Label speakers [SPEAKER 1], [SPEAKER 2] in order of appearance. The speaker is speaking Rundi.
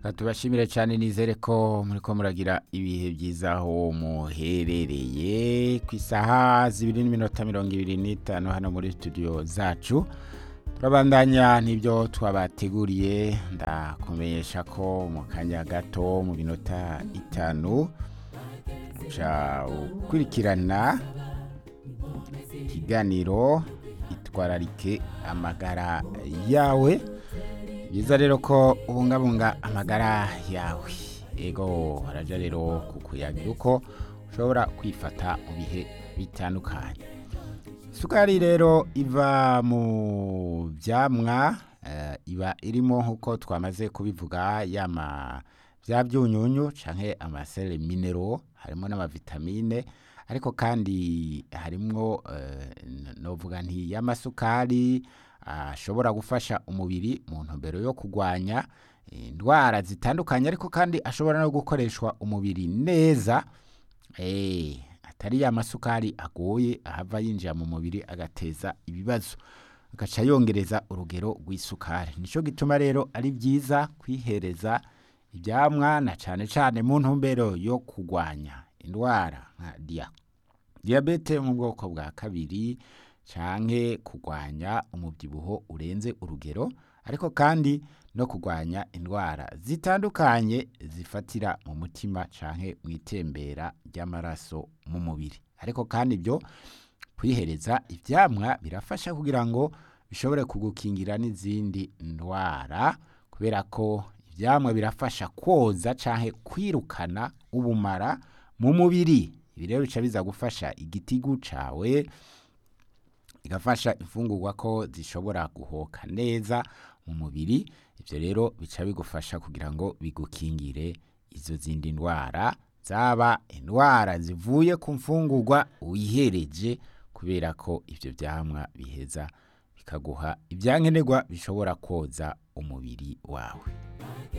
[SPEAKER 1] tubashimire cyane nizere ko muri ko muragira ibihe byiza aho muherereye ku isaha zibiri n'iminota mirongo ibiri n'itanu hano muri studio zacu turabandanya n'ibyo twabateguriye ndakumenyesha ko mu kanya gato mu minota itanu uca ukurikirana ikiganiro itwararike amagara yawe byiza rero ko ubungabunga amagara yawe ego haraja rero kukuyagira uko ushobora kwifata mu bihe bitandukanye isukari rero iva mu byamwa eh, iba irimo nk'uko twamaze kubivuga yama bya byunyunyu canke amasere minero harimo n'amavitamine ariko kandi harimwo eh, novuga nti y'amasukari ashobora gufasha umubiri mu ntumbero yo kurwanya indwara zitandukanye ariko kandi ashobora no gukoreshwa umubiri neza eh, atari ya masukari agoye ahava yinjira mu mubiri agateza ibibazo agaca yongereza urugero rw'isukari nico gituma rero ari byiza kwihereza ibyamwa na cane cane mu ntumbero yo kurwanya indwara nka dia diyabete mu bwoko bwa kabiri canke kurwanya umubyibuho urenze urugero ariko kandi no kurwanya indwara zitandukanye zifatira mu mutima canke mu itembera ry'amaraso mu mubiri ariko kandi ibyo kwihereza ivyamwa birafasha kugira ngo bishobore kugukingira n'izindi ndwara kubera ko ivyamwa birafasha kwoza canke kwirukana ubumara mu mubiri ibi rero bica biza gufasha igitigu cawe igafasha imfungurwa ko zishobora guhoka neza mu mubiri ibyo rero bica bigufasha kugira ngo bigukingire izo zindi ndwara zaba indwara zivuye ku mfungurwa wihereje kubera ko ibyo byamwa biheza bikaguha ibyankenerwa bishobora koza umubiri wawe